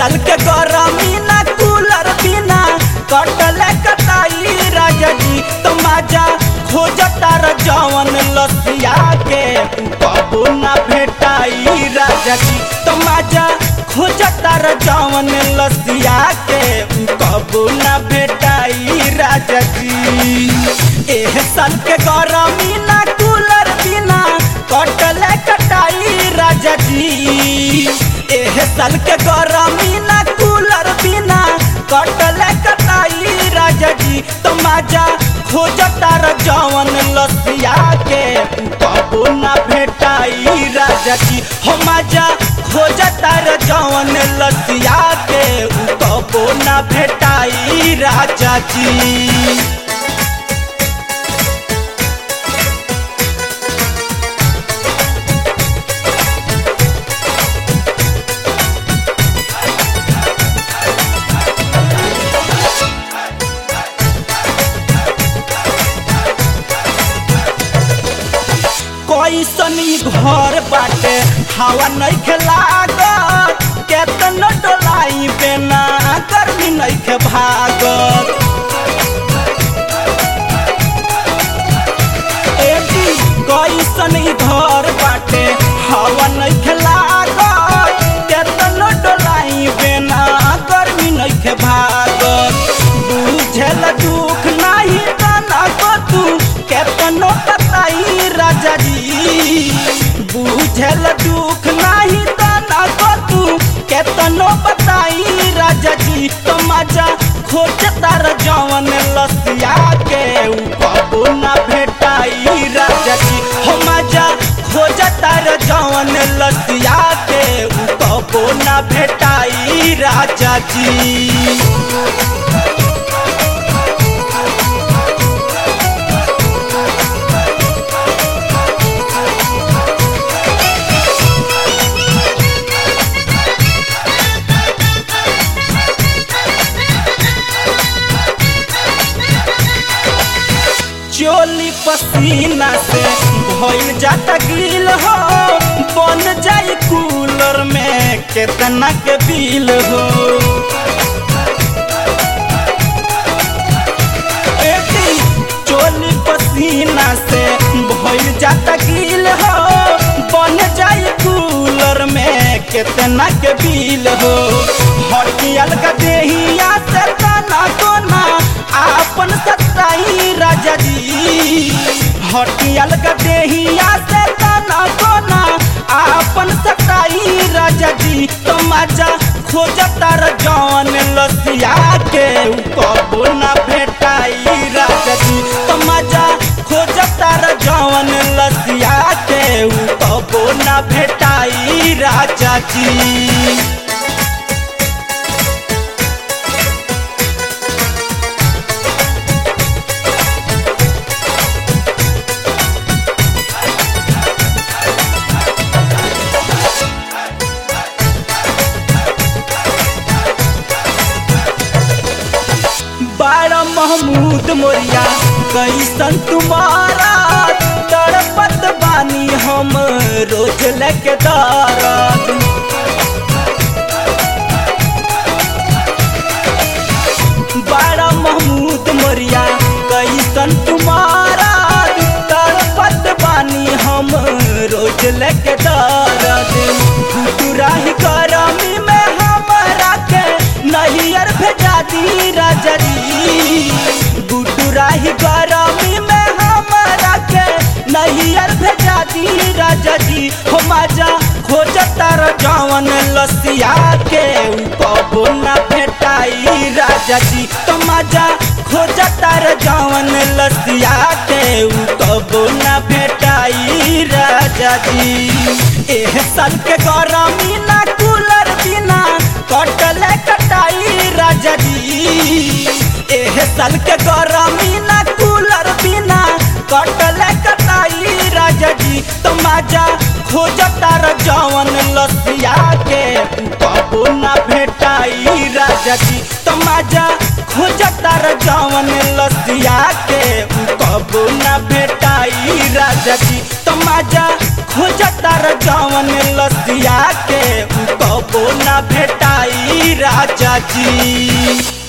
साल के गरमी ना कूलर बिना कटले कटाई राजा जी तो मजा खोजता र जवन लसिया के कबो ना भेटाई राजा जी तो मजा खोजता र जवन लसिया के कबो ना भेटाई राजा जी एह साल के गरमी ना कूलर बिना कटले कटाई राजा जी एह साल के गरमी ना कूलर बिना कटले कटाई राजा जी तो मजा खोजता र जवन लसिया के कबो ना भेटाई राजा जी हो मजा खोजता र जवन लसिया के कबो ना भेटाई राजा जी कैसन ई घर बाटे हवा नहीं खेलागत केतन डोलाई बेना गर्मी नहीं खे भागत एटी कैसन ई घर बाटे हवा नहीं खेलागत केतन डोलाई बेना गर्मी नहीं खे भागत बुझल दुख नहीं तना को तू केतनो बताई राजा जी बुझल दुख नहीं तना को तू केतनो बताई राजा जी तो मजा खोजता र जवन लसिया के उ कबो ना भेटाई राजा जी हो मजा खोजता र जवन लसिया के उ कबो ना भेटाई राजा जी चोली पसीना से भइल जाता गिल हो बन जाई कूलर में केतना के बिल हो एटी चोली पसीना से भइल जाता गिल हो बन जाई कूलर में केतना के बिल हो हटियल का देहिया से तना कोना आपन सताई राजा जी हटियल का देहिया से तना कोना आपन सताई राजा जी तो मजा खोजता र जवन लसिया के उ कबो ना भेटाई राजा जी तो मजा खोजता र जवन लसिया के उ कबो ना भेटाई राजा जी बारा महमूद मोरिया कैसन तुम्हारा तड़पत बानी हम रोज लेके दारत बारा महमूद मोरिया कैसन तुम्हारा तड़पत बानी हम रोज लेके दारत गुटुराही करमी में हमरा के नहियर भेजा दी राजा जी गुटुराही गरमी में हमरा के नहियर भेजा दी राजा जी हो मजा खोजता र जवन लसिया के उ कबो ना भेटाई राजा जी तो मजा खोजता र जवन लसिया के उ कबो ना भेटाई राजा जी एह साल के गरमी ना कूलर बिना कटले कटाई राजा जी एह साल के गरमी ना कूलर बिना कटले कटाई राजा जी तो मजा खोजता र जवन लसिया के कबो ना भेटाई राजा जी तो मजा खोजता र जवन लसिया के कबो ना भेटाई राजा जी तो मजा खोजता र जवन लसिया के कबो ना भेटाई राजा जी